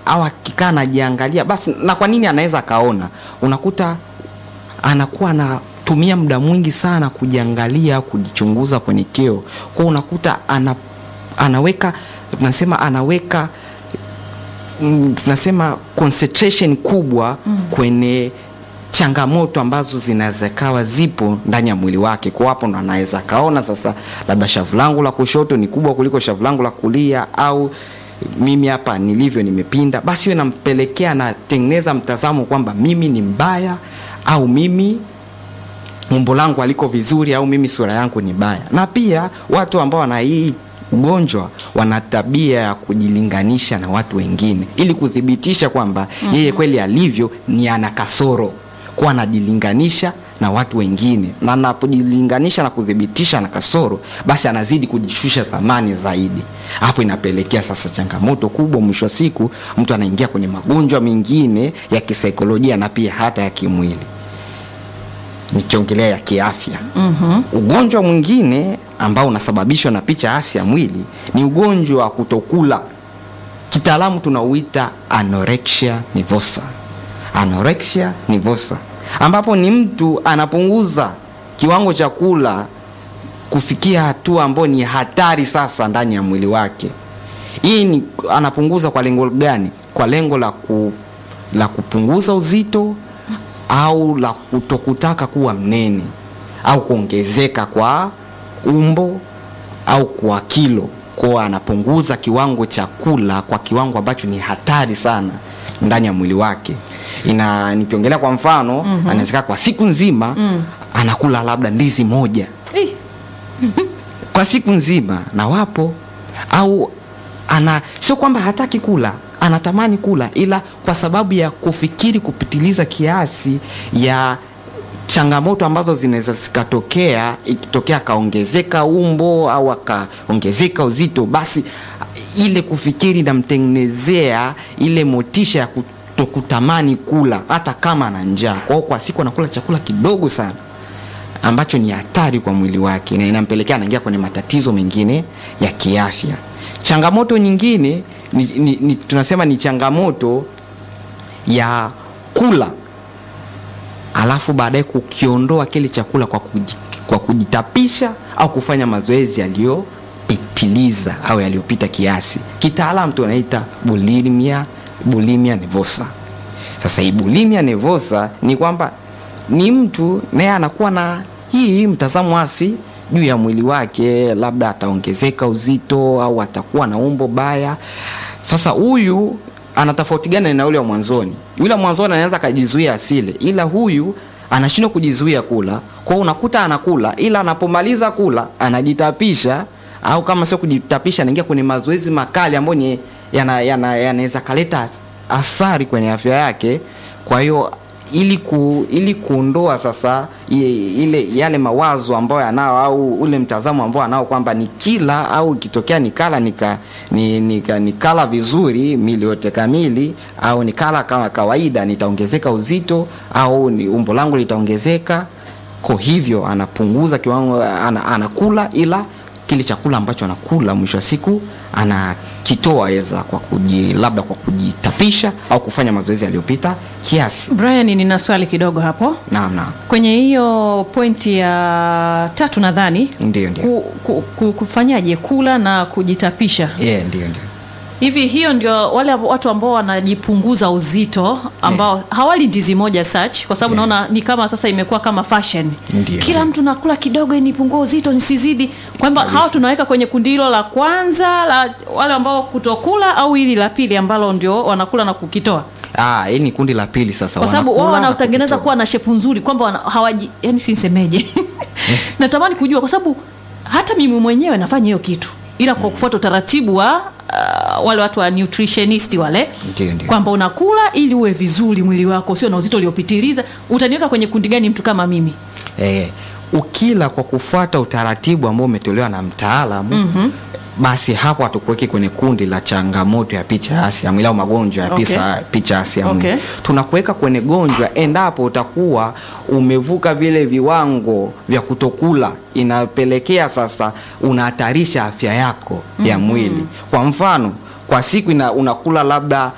au akikaa anajiangalia basi na kwa nini anaweza akaona unakuta anakuwa anatumia muda mwingi sana kujiangalia kujichunguza kwenye kio kwao unakuta ana, anaweka tunasema anaweka mm, tunasema concentration kubwa mm. kwenye changamoto ambazo zinaweza kawa zipo ndani ya mwili wake kwa hapo ndo anaweza kaona sasa labda shavu langu la kushoto ni kubwa kuliko shavu langu la kulia au mimi hapa nilivyo nimepinda basi hiyo inampelekea anatengeneza mtazamo kwamba mimi ni mbaya au mimi umbo langu aliko vizuri au mimi sura yangu ni baya na pia watu ambao wana hii ugonjwa wana tabia ya kujilinganisha na watu wengine ili kuthibitisha kwamba mm-hmm. yeye kweli alivyo ni ana kasoro kuwa anajilinganisha na watu wengine na anapojilinganisha na kuthibitisha na kasoro basi anazidi kujishusha thamani zaidi hapo inapelekea sasa changamoto kubwa mwisho wa siku mtu anaingia kwenye magonjwa mengine ya kisaikolojia na pia hata ya kimwili nikiongelea ya kiafya mm-hmm. ugonjwa mwingine ambao unasababishwa na picha hasi ya mwili ni ugonjwa wa kutokula kitaalamu tunauita anorexia nivosa anorexia nivosa ambapo ni mtu anapunguza kiwango cha kula kufikia hatua ambayo ni hatari sasa ndani ya mwili wake hii ni anapunguza kwa lengo gani kwa lengo la, ku, la kupunguza uzito au la kutokutaka kuwa mnene au kuongezeka kwa umbo au kwa kilo kwao anapunguza kiwango cha kula kwa kiwango ambacho ni hatari sana ndani ya mwili wake ina nikiongelea kwa mfano mm-hmm. anawezeka kwa siku nzima mm. anakula labda ndizi moja Eh, kwa siku nzima na wapo au ana sio kwamba hataki kula anatamani kula ila kwa sababu ya kufikiri kupitiliza kiasi ya changamoto ambazo zinaweza zikatokea ikitokea akaongezeka umbo au akaongezeka uzito basi ile kufikiri namtengenezea ile motisha ya kutokutamani kula hata kama ana njaa kwao kwa siku anakula chakula kidogo sana ambacho ni hatari kwa mwili wake na inampelekea anaingia kwenye matatizo mengine ya kiafya changamoto nyingine ni, ni, ni, tunasema ni changamoto ya kula alafu baadaye kukiondoa kile chakula kwa, kuji, kwa kujitapisha au kufanya mazoezi yaliyopitiliza au yaliyopita kiasi kitaalam tunaita bulimia bulimia nevosa sasa hii bulimia nevosa ni kwamba ni mtu naye anakuwa na hii mtazamo hasi juu ya mwili wake labda ataongezeka uzito au atakuwa na umbo baya sasa huyu ana tofauti gani na yule wa mwanzoni yule wa mwanzoni anaweza akajizuia asile ila huyu anashindwa kujizuia kula kwao unakuta anakula ila anapomaliza kula anajitapisha au kama sio kujitapisha anaingia kwenye mazoezi makali ambayo ni yanaweza yana, yana kaleta athari kwenye afya yake kwa hiyo ili ku, ili kuondoa sasa ile, ile yale mawazo ambayo anao au ule mtazamo ambao anao kwamba ni kila au ikitokea nikala nika, ni, nika, nikala vizuri mili yote kamili au nikala kama kawaida nitaongezeka uzito au ni umbo langu litaongezeka kwa hivyo anapunguza kiwango ana, anakula ila kile chakula ambacho anakula mwisho wa siku anakitoa eza kwa kuji, labda kwa kujitapisha au kufanya mazoezi yaliyopita kiasi brian nina swali kidogo hapo naam naam kwenye hiyo pointi ya tatu nadhani ndio ndio ku, ku, ku, kufanyaje kula na kujitapisha yeah, ndio ndio hivi hiyo ndio wale abo- watu ambao wanajipunguza uzito ambao yeah. hawali ndizi moja such kwa sababu Yeah. naona ni kama sasa imekuwa kama fashion Ndio, kila ndio. mtu nakula kidogo ili nipungue uzito nisizidi kwamba hawa tunaweka kwenye kundi hilo la kwanza la wale ambao kutokula au hili la pili ambalo ndio wanakula na kukitoa Ah, hili ni kundi la pili sasa kwa sababu wao wanakula na wanaotengeneza kukitoa. kuwa na shepu nzuri kwamba wana- hawaji yani si nisemeje natamani kujua kwa sababu hata mimi mwenyewe nafanya hiyo kitu ila kwa kufuata utaratibu wa uh, wale watu wa nutritionist wale Ndio, ndio. kwamba unakula ili uwe vizuri mwili wako sio na uzito uliopitiliza utaniweka kwenye kundi gani mtu kama mimi eh, ukila kwa kufuata utaratibu ambao umetolewa na mtaalamu mm-hmm. basi hapo hatukuweki kwenye kundi la changamoto ya picha hasi ya mwili au magonjwa ya Okay. pisa, picha hasi ya mwili Okay. tunakuweka kwenye gonjwa endapo utakuwa umevuka vile viwango vya kutokula inapelekea sasa unahatarisha afya yako ya mwili kwa mfano kwa siku ina, unakula labda